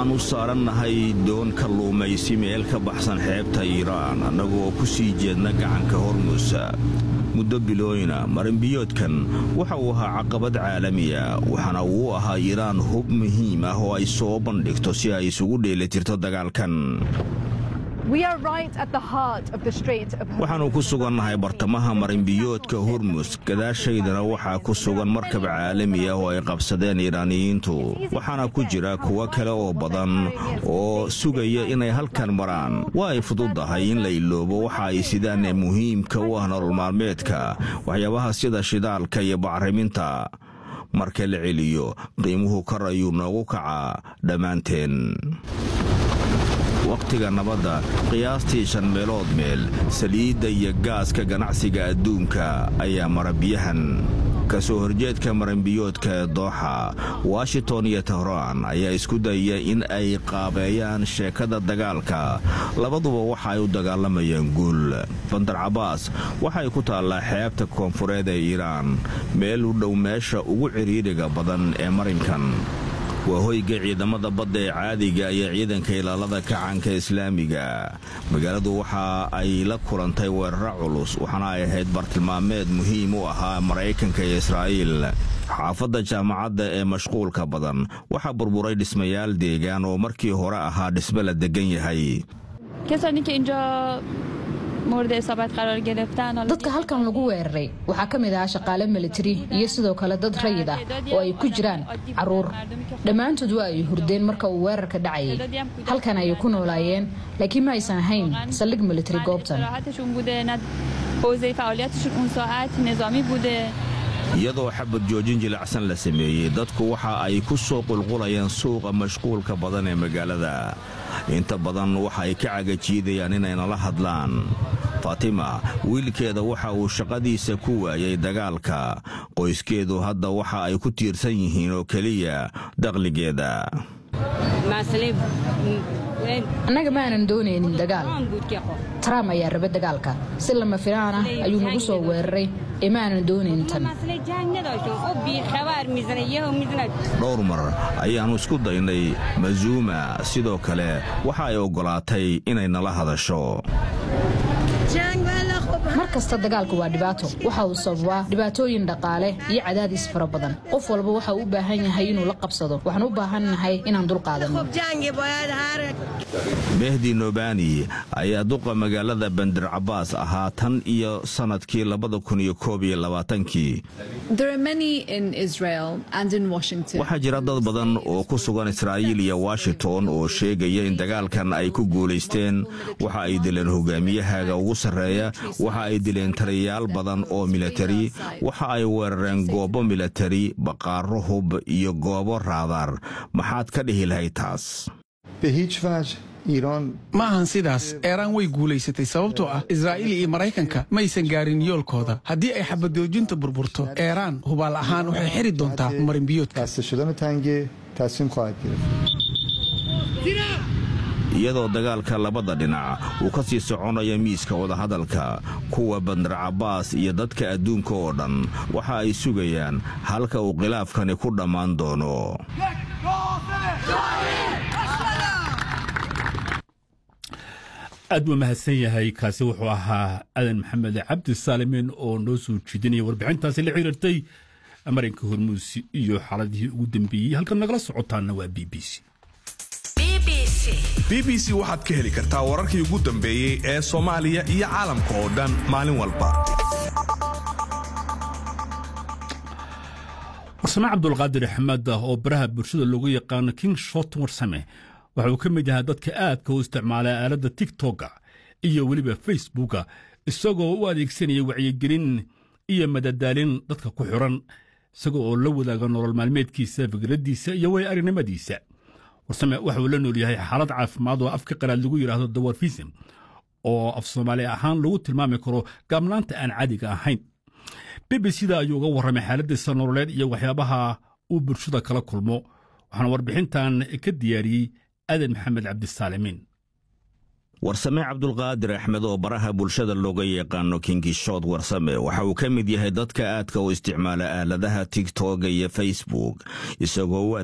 waxaannu saarannahay doon kalluumaysi meel ka baxsan xeebta iiraan annagoo ku sii jeedna gacanka hormuusa muddo bilooyna marinbiyoodkan waxa uu ahaa caqabad caalamiya waxaana uu ahaa iiraan hub muhiim ah oo ay soo bandhigto si ay isugu dheelitirto dagaalkan waxaannu ku sugannahay bartamaha marinbiyoodka hormus gadaashaydana waxaa ku sugan markab caalami ah oo ay qabsadeen iiraaniyiintu waxaana ku jira kuwo kale oo badan oo sugaya inay halkan maraan waa ay fududahay in la iloobo waxa ay sidaan ee muhiimka u ah nolol maalmeedka waxyaabaha sida shidaalka iyo bacriminta marka la celiyo qiimuhu kor ayuu noogu kacaa dhammaanteen wakhtiga nabadda qiyaastii shan meelood meel saliidda iyo gaaska ganacsiga adduunka ayaa mara biyahan ka soo horjeedka maranbiyoodka ee dooxa washington iyo tehraan ayaa isku dayaya in ay qaabeeyaan sheekada dagaalka labaduba waxa ay u dagaalamayaan guul bandar cabaas waxay ku taallaa xeebta koonfureed ee iiraan meel u dhow meesha ugu cidhiidhiga badan ee marinkan waa hoyga ciidamada badda ee caadiga iyo ciidanka ilaalada kacanka islaamiga magaaladu waxa ay la kulantay weeraro culus waxaana ay ahayd bartilmaameed muhiim u ahaa maraykanka iyo israa'iil xaafadda jaamacadda ee mashquulka badan waxaa burburay dhismayaal deegaan oo markii hore ahaa dhisme la deggan yahay dadka halkan lagu weeraray waxaa ka mid ahaa shaqaale militari iyo sidoo kale dad rayid ah oo ay ku jiraan caruur dhammaantood waa ay hurdeen marka uu weerarka dhacayay halkan ayay ku noolaayeen laakiin ma aysan ahayn saldhig militari goobtan iyadoo xabad joojin jilacsan la sameeyey dadku waxa ay ku soo qulqulayaan suuqa mashquulka badan ee magaalada inta badan waxa ay ka cagajiidayaan inay nala hadlaan faatima wiilkeeda waxa uu shaqadiisa ku waayay dagaalka qoyskeedu hadda waxa ay ku tiirsan yihiin oo keliya dakhligeeda annaga ma aanan doonaynin dagaal trump ayaa raba dagaalka si lama filaan ah ayuu nagu soo weeraray ee ma aanan doonaynin tan dhowr mar ayaannu isku daynay mazuuma sidoo kale waxa ay oggolaatay inay nala hadasho mar kasta dagaalku waa dhibaato waxa uu sababaa dhibaatooyin dhaqaale iyo cadaadis fara badan qof walba waxa uu u baahan yahay inuu la qabsado waxaan u baahannahay inaan dulqaadanno mehdi nobani ayaa duqa magaalada bandir cabaas ahaa tan iyo sannadkii labadakunyokoobyolabaatankii waxaa jira dad badan oo ku sugan israa'iil iyo washington oo sheegaya in dagaalkan ay ku guulaysteen waxa ay dileen hogaamiyahaaga ugu sarreeya waxa ay dileen taliyayaal badan oo militari waxa ay weerareen goobo militari baqaaro hub iyo goobo raadaar maxaad ka dhihi lahayd taas ma ahan sidaas eeraan way guulaysatay sababtoo ah israa'iil iyo maraykanka maysan gaarin yoolkooda haddii ay xabadoojinta burburto eeraan hubaal ahaan waxay xiri doontaa marinbiyoodka iyadoo dagaalka labada dhinac uu ka sii soconaya miiska wadahadalka kuwa bandar cabaas iyo dadka adduunka oo dhan waxa ay sugayaan halka uu khilaafkani ku dhammaan doono aad buu mahadsan yahay kaasi wuxuu ahaa adan maxamed cabdi saalimiin oo noo soo jeedinaya warbixintaasi la xiriirtay marinka hormuusi iyo xaaladihii ugu dambeeyey halkan nagala socotaana waa b b c b b c waxaad ka heli kartaa wararkii ugu dambeeyey ee soomaaliya iyo caalamka oo dhan maalin walba warsame cabdulqaadir axmed oo baraha bulshada loogu yaqaano king shot warsame waxa uu ka mid yahay dadka aadka u isticmaala aaladda tigtokga iyo weliba facebooka isagoo u adeegsanaya wacyigelin iyo madadaalin dadka ku xiran isagoo oo la wadaaga nolol maalmeedkiisa fikraddiisa iyo way arrinimadiisa warsame waxa uu la nool yahay xaalad caafimaad oo afka qalaad lagu yidhaahdo dawarfism oo af soomaali ahaan lagu tilmaami karo gaabnaanta aan caadiga ahayn b b c da ayuu uga warramay xaaladdiisa nololeed iyo waxyaabaha uu bulshada kala kulmo waxaana warbixintan ka diyaariyey adan maxamed cabdisaalimiin warsame cabdulqaadir axmed oo baraha bulshada looga yaqaano kingishood warsame waxa uu ka mid yahay dadka aadka u isticmaala aaladaha tigtog iyo facebook isagoo